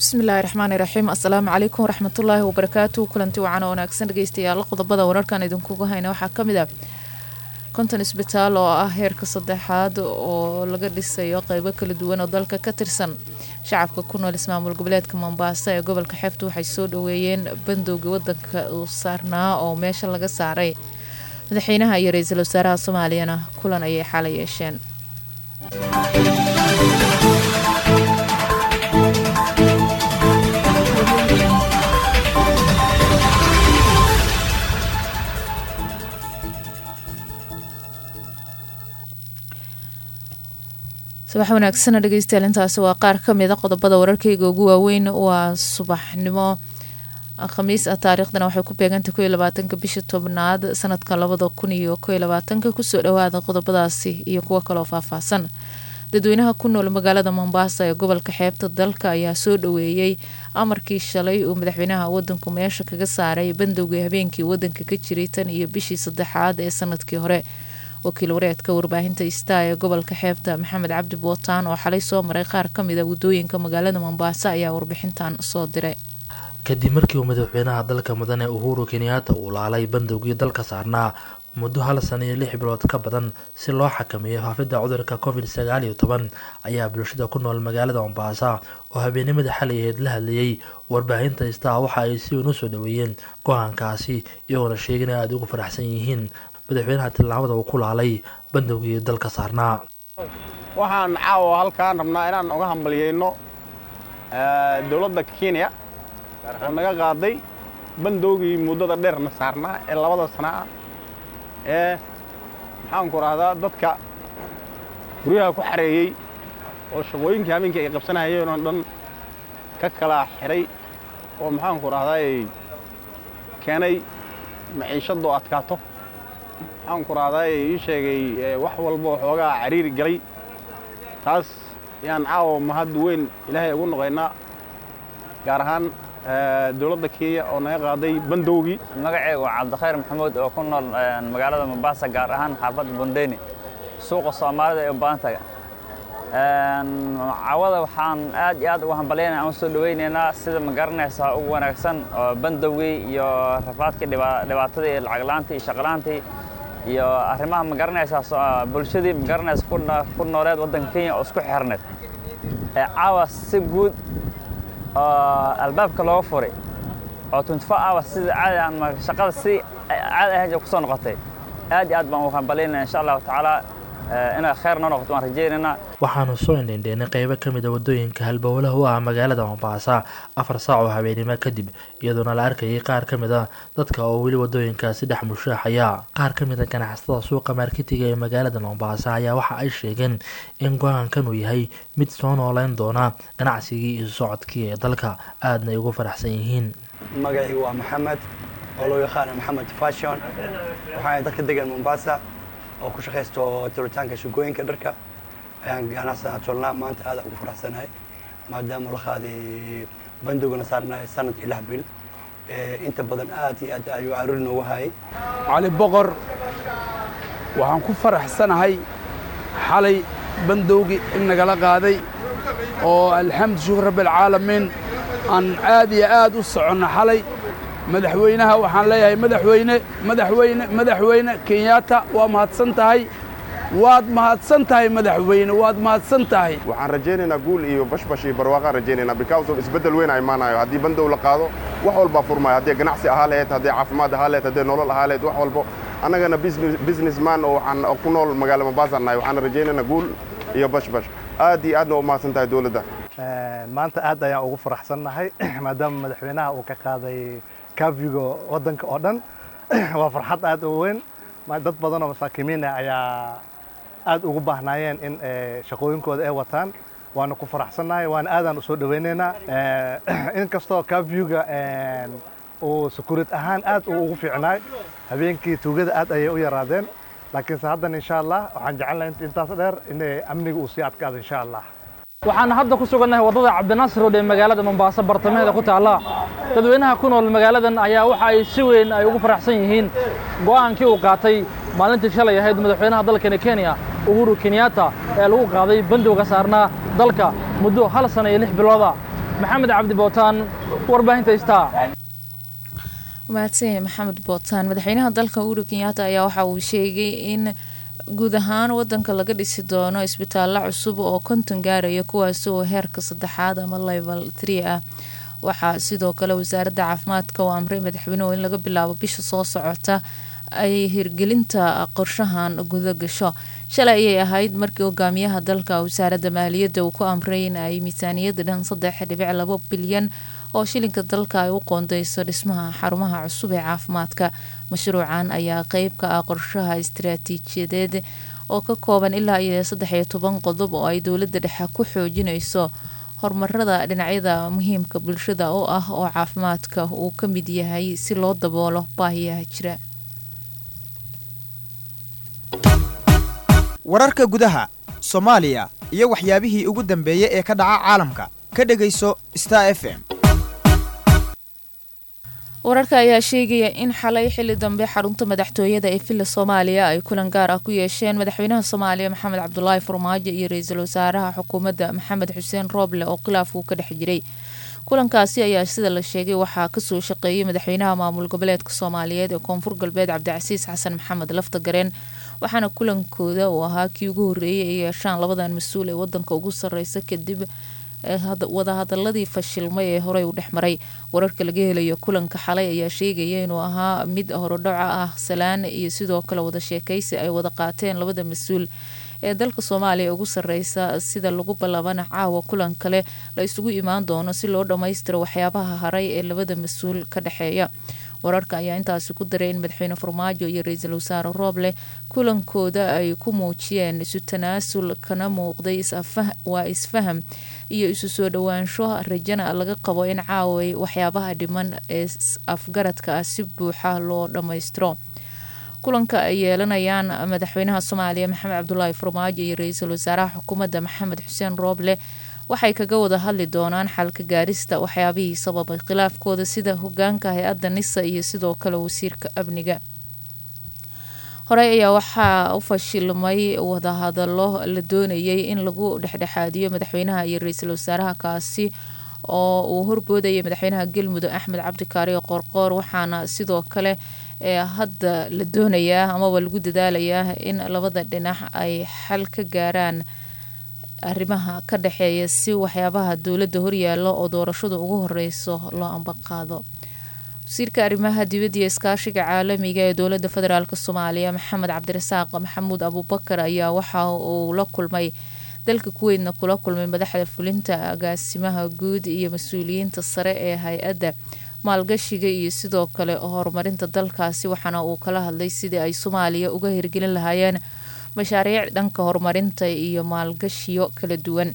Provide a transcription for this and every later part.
bismillaahi raxmaani raxiim assalaamu calaykum waraxmatullaahi wabarakaatu kulanti wacan oo wanaagsan dhegeystayaal qodobada wararkan idinkugu hayna waxaa ka mid ah konton isbitaal oo ah heerka saddexaad oo laga dhisayo qeybo kala duwan oo dalka ka tirsan shacabka ku nool ismaamul goboleedka mombaaso ee gobolka xeebta waxay soo dhaweeyeen bandowga wadanka uu saarnaa oo meesha laga saaray madaxweynaha iyo ra-iisul wasaaraha soomaaliyana kulan ayay xalay yeesheen subax wanaagsana dhegeystayaal intaasi waa qaar ka mid a qodobada wararkeyga ugu waaweyn waa subaxnimo khamiis ah taariikhdana waxay ku beegantay ko iyo labaatanka bisha tobnaad sanadka labada kun iyo ko iyo labaatanka kusoo dhawaada qodobadaasi iyo kuwo kaloo faahfaahsan dadweynaha ku nool magaalada mombasa ee gobolka xeebta dalka ayaa soo dhaweeyey amarkii shalay uu madaxweynaha wadanku meesha kaga saaray bandowgii habeenkii wadanka ka jiray tan iyo bishii saddexaad ee sanadkii hore wakiil wareedka warbaahinta istaa ee gobolka xeebta maxamed cabdi bootaan oo xalay soo maray qaar ka mid a wadooyinka magaalada mombaaso ayaa warbixintan soo diray kadib markii uu madaxweynaha dalka mudane uhuru kenyaata uu laalay bandowgii dalka saarnaa muddo hal sana iyo lix bilood ka badan si loo xakameeyo faafidda cudurka covid sagaal iyo toban ayaa bulshada ku nool magaalada mombasa oo habeenimada xalay aheyd la hadlayay warbaahinta istaa waxa ay si weyn u soo dhaweeyeen go-aankaasi iyagoona sheegin ay aada ugu faraxsan yihiin madaxweynaha tillaabada uu ku laalay bandowgii dalka saarnaa waxaan caawa halkaan rabnaa inaan uga hambalyeyno dowladda kenya oo naga qaaday bandowgii muddada dheerna saarnaa ee labada sana ah ee maxaanku rahdaa dadka guryaha ku xareeyey oo shaqooyinkii habeenkii ay qabsanayeen oo dhan ka kala xidhay oo maxaanku rahdaa keenay maciishadoo adkaato maxaan ku rahdaa ii sheegay wax walba oo xoogaa cariiri galay taas ayaan caawa mahad weyn ilaahay ugu noqaynaa gaar ahaan dowladda kenya oo naga qaaday bandowgii magacaygu waa cabdikhayr maxamuud oo ku nool magaalada mombasa gaar ahaan xaafadda bondeyni suuqa soomaalida ee baantaga cawada waxaan aad iyo aad uga hambalyaynaya aan u soo dhawaynaynaa sida ma garanaysaa ugu wanaagsan oo bandowgii iyo rafaadkii dhibaatadii iyo lacaglaantii iyo shaqlaantii iyo arrimaha ma garanaysaa bulshadii ma garanaysa ku nooleed waddanka kenya oo isku xirneed ee caawa si guud oo albaabka looga furay oo twenty four hours sida caadi ama shaqada si caadi ahayn ku soo noqotay aad iyo aad baan ugu hambalyaynaya insha allahu tacaala inay khayr noo noqoto waan rajaynaynaa waxaanu soo indhendheynay qeybo ka mid a wadooyinka halbowlaha u ah magaalada mombasa afar saac oo habeenimo kadib iyadoona la arkayay qaar ka mid a dadka oo weli wadooyinkaasi dhex mushaaxaya qaar ka mid a ganacsatada suuqa marketiga ee magaalada mombasa ayaa waxa ay sheegeen in go-aankan uu yahay mid soo nooleyn doona ganacsigii iyo socodkii ee dalka aadna ay ugu faraxsan yihiin magacii waa maxamed oo loo yaqaana maxamed fashon waxaana dadka degan mombasa oo ku shaqaysto turitaanka shugooyinka dharka ayaan ganacsiga tolnaa maanta aada ugu faraxsanahay maadaama la qaaday bandowgana saarnahay sanadkii lix bil inta badan aad iyo aad ayuu caruuri noogu hayay cali boqor waxaan ku faraxsanahay xalay bandowgii in nagala qaaday oo alxamdu shukur rabbialcaalamiin aan aad iyo aad u soconno xalay madaxweynaha waxaan leeyahay madaxweyne madaxweyne madaxweyne kenyaata waa mahadsan tahay waad mahadsan tahay madaxweyne waad mahadsan tahay waxaan rajaynaynaa guul iyo bashbash iyo barwaaqaan rajaynaynaa because of isbeddel weyn a imaanayo haddii bandow la qaado wax walbaa furmaayo haddii ganacsi ahaa lahayd haddii caafimaad ahaa lahayd haddii nolol ahaa lahayd wax walbo annagana business man oo waxaan ku nool magaala mombasa nahay waxaan rajaynaynaa guul iyo bashbash aad iyo aadna u mahadsan tahay dowladda maanta aad ayaan ugu faraxsannahay maadaama madaxweynaha uu ka qaaday kaafiga waddanka oo dhan waa farxad aad u weyn dad badan oo masaakiimiina ayaa aad ugu baahnaayeen in shaqooyinkooda ay wataan waana ku faraxsannahay waana aadaan usoo dhawaynaynaa inkastoo kaafiga uu sakurid ahaan aad uu ugu fiicnaay habeenkii tuugada aad ayay u yaraadeen laakiinse haddan insha allah waxaan jecelnahay intaas dheer in amniga uu sii adkaado insha allah waxaan hadda ku sugannahay waddada cabdinaasir rood ee magaalada mombaaso bartamaheeda ku taalla dadweynaha ku nool magaaladan ayaa waxa ay si weyn ay ugu faraxsan yihiin go'aankii uu qaatay maalintii shalay ahayd madaxweynaha dalkani kenya uhuru kenyatta ee lagu qaaday bandowga saarnaa dalka muddo hal sana iyo lix bilooda maxamed cabdi bootaan warbaahinta istaa mahadsanyahay maxamed bootaan madaxweynaha dalka uhuru kenyaata ayaa waxa uu sheegay in guud ahaan wadanka laga dhisi doono isbitaallo cusub oo konton gaaraya kuwaasi oo heerka saddexaad ama level tree ah waxaa sidoo kale wasaaradda caafimaadka oo amray madaxweynuhu in laga bilaabo bisha soo socota ay hirgelinta qorshahan guda gasho shalay ayay ahayd markii hogaamiyaha dalka wasaaradda maaliyadda uu ku amray in ay miisaaniyadda dhan saddex dhibic labo bilyan oo shilinka dalka ay u qoondeyso dhismaha xarumaha cusub ee caafimaadka mashruucan ayaa qeyb ka ah qorshaha istiraatiijiyadeed oo ka kooban ilaa iyo saddex iyo toban qodob oo ay dowladda dhexe ku xoojinayso horumarada dhinacyada muhiimka bulshada oo ah oo caafimaadka uu ka mid yahay si loo daboolo baahiyaha jira wararka gudaha soomaaliya iyo waxyaabihii ugu dambeeyey ee ka dhaca caalamka ka dhegayso star f m wararka ayaa sheegaya in xalay xili dambe xarunta madaxtooyada ee villa soomaaliya ay kulan gaar ah ku yeesheen madaxweynaha soomaaliya maxamed cabdulaahi farmaajo iyo ra-iisul wasaaraha xukuumadda maxamed xuseen rooble oo khilaafku ka dhex jiray kulankaasi ayaa sida la sheegay waxaa kasoo shaqeeyay madaxweynaha maamul goboleedka soomaaliyeed ee koonfur galbeed cabdicasiis xasan maxamed lafta gareen waxaana kulankooda uu ahaa kii ugu horreeyay ay yeeshaan labadan mas-uul ee wadanka ugu sarreysa kadib wadahadaladii fashilmay ee horey u dhex maray wararka laga helayo kulanka xalay ayaa sheegaya inuu ahaa mid horodhaca ah salaan iyo sidoo kale wada sheekaysi ay wada qaateen labada mas-uul ee dalka soomaaliya ugu sarreysa sida lagu ballabana caawa kulan kale la isugu imaan doono si loo dhammaystiro waxyaabaha haray ee labada mas-uul ka dhexeeya wararka ayaa intaasi ku daray in madaxweyne farmaajo iyo ra-iisul wasaare rooble kulankooda ay ku muujiyeen isu tanaasul kana muuqday waa isfaham iyo isu soo dhowaansho rajana laga qabo in caaway waxyaabaha dhiman ee afgaradka ah si buuxa loo dhammaystiro kulanka ay yeelanayaan madaxweynaha soomaaliya maxamed cabdulaahi farmaajo iyo ra-iisul wasaaraha xukuumadda maxamed xuseen rooble waxay kaga wada hadli doonaan xalka gaarista waxyaabihii sababay khilaafkooda sida hogaanka hay-adda nisa iyo sidoo kale wasiirka amniga horey ayaa waxaa u fashilmay wadahadalo la doonayay in lagu dhexdhexaadiyo madaxweynaha iyo ra-iisul wasaaraha kaasi oo uu horboodayay madaxweynaha galmudug axmed cabdikaariyo qoorqoor waxaana sidoo kale ee hadda la doonayaa amaba lagu dadaalayaa in labada dhinac ay xal ka gaaraan arrimaha ka dhexeeya si waxyaabaha dowladda horyaalo oo doorashadu ugu horeyso loo ambaqaado wasiirka arrimaha dibadda iyo iskaashiga caalamiga ee dowladda federaalk soomaaliya maxamed cabdirasaaq maxamuud abuubakar ayaa waxa uu la kulmay dalka kuweydna kula kulmay madaxda fulinta agaasimaha guud iyo mas-uuliyiinta sare ee hay-adda maalgashiga iyo sidoo kale horumarinta dalkaasi waxaana uu kala hadlay sidii ay soomaaliya uga hirgelin lahaayeen mashaariic dhanka horumarinta iyo maalgashiyo kala duwan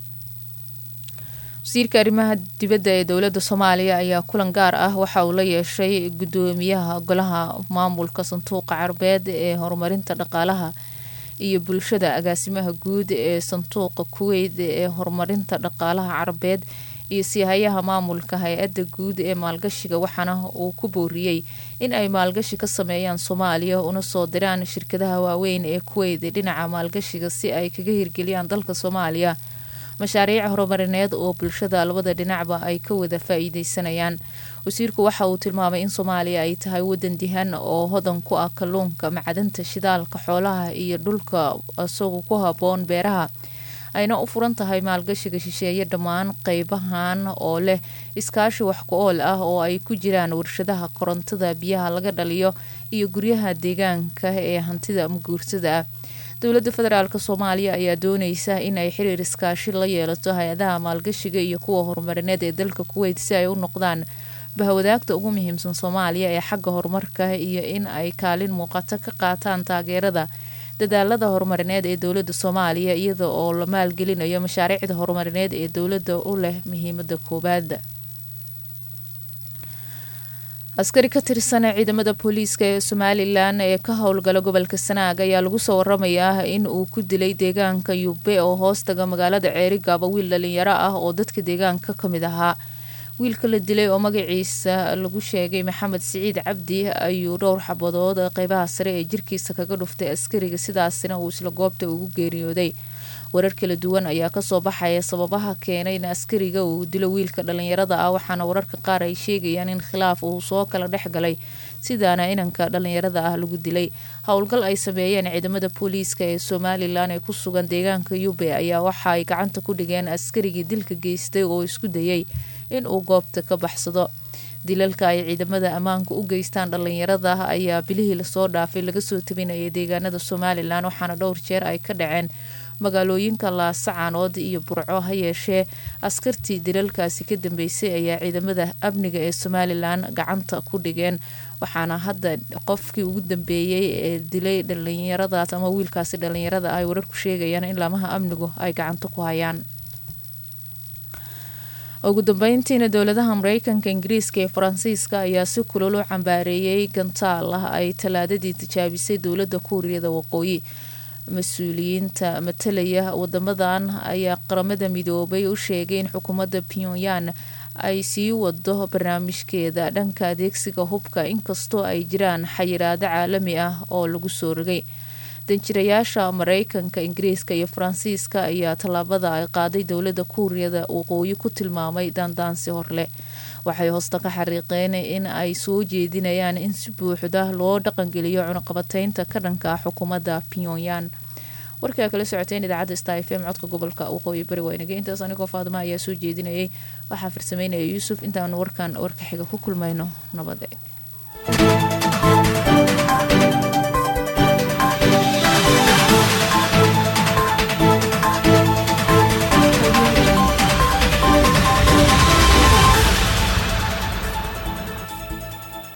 wasiirka arrimaha dibadda ee dowladda soomaaliya ayaa kulan gaar ah waxa uu la yeeshay gudoomiyaha golaha maamulka sanduuqa carbeed ee horumarinta dhaqaalaha iyo bulshada agaasimaha guud ee sanduuqa kuweyt ee horumarinta dhaqaalaha carabeed iyo siihayaha maamulka hay-adda guud ee maalgashiga waxaana uu ku booriyey in ay maalgashi ka sameeyaan soomaaliya una soo diraan shirkadaha waaweyn ee kuweyt dhinaca maalgashiga si ay kaga hirgeliyaan dalka soomaaliya mashaariic horumarineed oo bulshada labada dhinacba ay ka wada faa-iideysanayaan wasiirku waxa uu tilmaamay in soomaaliya ay tahay wadan dihan oo hodan ku ah kalluunka macdanta shidaalka xoolaha iyo dhulka isagu ku haboon beeraha ayna u furan tahay maalgashiga shisheeye dhammaan qeybahan oo leh iskaashi wax ku ool ah oo ay ku jiraan warshadaha korontada biyaha laga dhaliyo iyo guryaha deegaanka ee hantida maguursada ah dowladda federaalk soomaaliya ayaa dooneysa inay xiriir iskaashi la yeelato hay-adaha maalgashiga iyo kuwa horumarineed ee dalka kuweyt si ay u noqdaan bahwadaagta ugu muhiimsan soomaaliya ee xagga horumarka iyo in ay kaalin muuqato ka qaataan taageerada dadaalada horumarineed ee dowladda soomaaliya iyada oo la maalgelinayo mashaariicda horumarineed ee dowladda u leh muhiimada koowaad askari ka tirsan ciidamada booliiska ee somalilan ee ka howlgala gobolka sanaag ayaa lagu soo waramayaa in uu ku dilay deegaanka yube oo hoostaga magaalada ceerigaaba wiil dhalinyaro ah oo dadka deegaanka ka mid ahaa wiilka la dilay oo magaciisa lagu sheegay maxamed siciid cabdi ayuu dhowr xabadood qeybaha sare ee jirkiisa kaga dhuftay askariga sidaasina uu isla goobta ugu geeriyooday warar kala duwan ayaa kasoo baxaya sababaha keenay in askariga uu dilo wiilka dhalinyarada ah waxaana wararka qaar ay sheegayaan in khilaaf uu soo kala dhex galay sidaana inanka dhalinyarada ah lagu dilay howlgal ay sameeyeen ciidamada booliiska ee somalilan ee ku sugan deegaanka yube ayaa waxa ay gacanta ku dhigeen askarigii dilka geystay oo isku dayay in uu goobta ka baxsado dilalka ay ciidamada ammaanka u geystaan dhalinyarada ayaa bilihii lasoo dhaafay laga soo tabinayay deegaanada somalilan waxaana dhowr jeer ay ka dhaceen magaalooyinka laasacanood iyo burco ha yeeshee askartii dilalkaasi ka dambeysay ayaa ciidamada amniga ee somalilan gacanta ku dhigeen waxaana hadda qofkii ugu dambeeyey ee dilay dhalinyaradaas ama wiilkaasi dhalinyarada ay wararku sheegayaan in laamaha amnigu ay gacanta ku hayaan ugu dambeyntiina dowladaha mareykanka ingiriiska ee faransiiska ayaa si kulol u cambaareeyay gantaal ah ay talaadadii tijaabisay dowladda kuuriyada waqooyi mas-uuliyiinta matalaya wadamadan ayaa qaramada midoobay u sheegay in xukuumadda pyongyang ay sii wado barnaamijkeeda dhanka adeegsiga hubka inkastoo ay jiraan xayiraado caalami ah oo lagu soo rogay danjirayaasha mareykanka ingiriiska iyo faransiiska ayaa tallaabada ay qaaday dowladda kuuriyada waqooyi ku tilmaamay daandaansi horleh waxay hoosta ka xariiqeen in ay soo jeedinayaan in si buuxda loo dhaqangeliyo cunaqabateynta ka dhanka ah xukuumadda pyongyang warkaa kala socoteen idaacadda star f m codka gobolka waqooyi bari waynage intaas anigoo faadima ayaa soo jeedinayay waxaa farsameynaya yuusuf intaanu warkan warka xiga ku kulmayno nabade